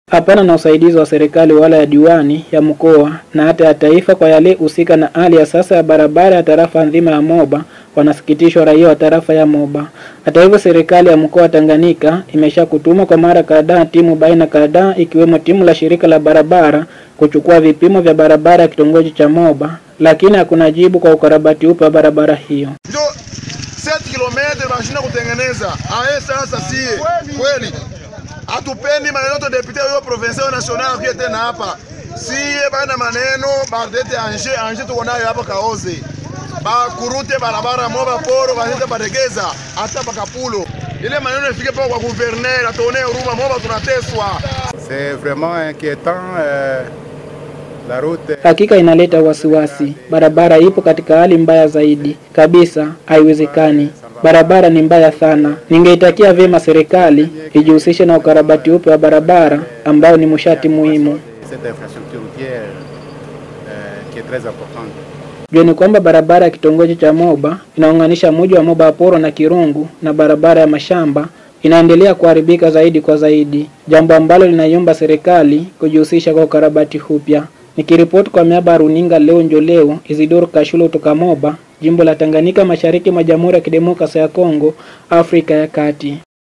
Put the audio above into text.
hapana na usaidizi wa serikali wala ya diwani ya mkoa na hata ya taifa kwa yale husika na hali ya sasa ya barabara ya tarafa nzima ya Moba, wanasikitishwa raia wa tarafa ya Moba. Hata hivyo, serikali ya mkoa wa Tanganyika imesha kutuma kwa mara kadhaa timu baina kadhaa, ikiwemo timu la shirika la barabara kuchukua vipimo vya barabara ya kitongoji cha Moba, lakini hakuna jibu kwa ukarabati upe wa barabara hiyo. njo 7 km bashinda kutengeneza aye. Sasa sie kweli hatupendi maneno to depute yo provincial national akuye tena hapa, sie bana maneno badete anje anje tuko nayo hapa kaoze bakurute barabara Moba poro bazete baregeza hata bakapulo ile maneno ifike pa kwa gouverneur atone huruma Moba tunateswa. C'est vraiment inquiétant. euh, la route Hakika inaleta wasiwasi. Barabara ipo katika hali mbaya zaidi kabisa, haiwezekani. Barabara ni mbaya sana. Ningeitakia vyema serikali ijihusishe na ukarabati upya wa barabara ambao ni mshati muhimu. cette infrastructure routière euh, qui est très importante. Jueni kwamba barabara ya kitongoji cha Moba inaunganisha mji wa Moba Poro na Kirungu na barabara ya mashamba inaendelea kuharibika zaidi kwa zaidi, jambo ambalo linaiomba serikali kujihusisha kwa ukarabati upya. Nikiripoti kwa miaba ya runinga leo njo leo, Isidoro Kashulo kutoka Moba, jimbo la Tanganyika, mashariki mwa Jamhuri ya Kidemokrasia ya Kongo, Afrika ya Kati.